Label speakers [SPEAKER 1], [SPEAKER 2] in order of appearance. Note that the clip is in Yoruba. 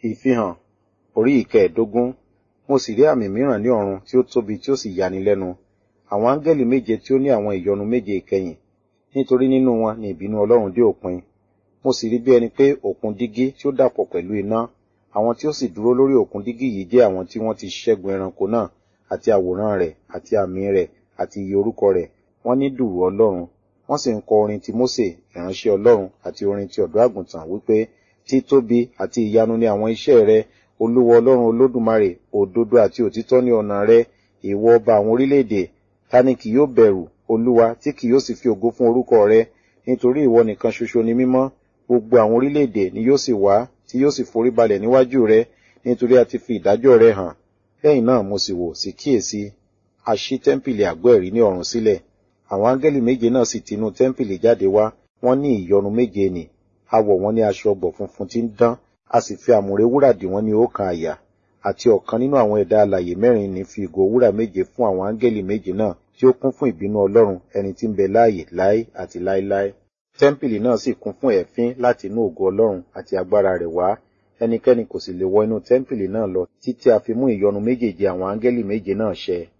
[SPEAKER 1] Ìfihàn orí ìkẹẹ̀dógún. Mo sì rí àmì mìíràn ní ọ̀run tí ó tóbi tí ó sì yani lẹ́nu. Àwọn áńgẹ́lì méje tí ó ní àwọn ìyọnu méje ìkẹyìn. Nítorí nínú wọn ni ìbínú Ọlọ́run dé òpin. Mo sì rí bí ẹni pé òkun dígí tí ó dàpọ̀ pẹ̀lú iná. Àwọn tí ó sì dúró lórí òkun dígí yìí jẹ́ àwọn tí wọ́n ti ṣẹ́gun ẹranko náà àti àwòrán rẹ̀ àti àmì rẹ̀ àti iye orúkọ rẹ̀. Wọ́n ní dùrù Ọlọ́run. Wọ́n sì ń kọ orin ti Mósè, ìránṣẹ́ Ọlọ́run àti orin ti ọ̀dọ́ àgùntàn wípé títóbi àti ìyanu ni àwọn iṣẹ́ rẹ, Olúwa Ọlọ́run Olódùmarè, òdodo àti òtítọ́ ní ọ̀nà rẹ, ìwọ ọba àwọn orílẹ̀-èdè. Ta ni kì yóò bẹ̀rù, Olúwa, tí kì yóò sì fi ògo fún orúkọ rẹ? Nítorí ìwọ nìkan ṣoṣo ni mímọ́. Gbogbo àwọn orílẹ̀-èdè ni yóò sì wá, tí yóò sì foríbalẹ̀ níwájú rẹ, nítorí a ti fi ìdájọ́ rẹ hàn. Lẹ́yìn náà mo sì wò sí kíyèsí, a ṣí tẹ́ḿpìlì àgọ́ ẹ̀rí ní ọ̀run sílẹ̀. Àwọn áńgẹ́lì méje náà sì tinú tẹ́ḿpìlì jáde wá, wọ́n ní ìyọnu méje nì. A wọ̀ wọ́n ní aṣọ ọ̀gbọ̀ funfun tí ń dán, a sì fi àmùrè wúrà dì wọ́n ní ọ̀kan àyà. Àti ọ̀kan nínú àwọn ẹ̀dá alààyè mẹ́rin ní fi ìgò wúrà méje fún àwọn áńgẹ́lì méje náà tí ó kún fún ìbínú Ọlọ́run ẹni tí ń bẹ láàyè láé àti láéláé. Tẹ́ḿpìlì náà sì kún fún ẹ̀fín láti inú ògo Ọlọ́run àti agbára rẹ̀ wá. Ẹnikẹ́ni kò sì lè wọ inú tẹ́ḿpìlì náà lọ títí a fi mú ìyọnu méjèèje àwọn áńgẹ́lì méje náà ṣẹ.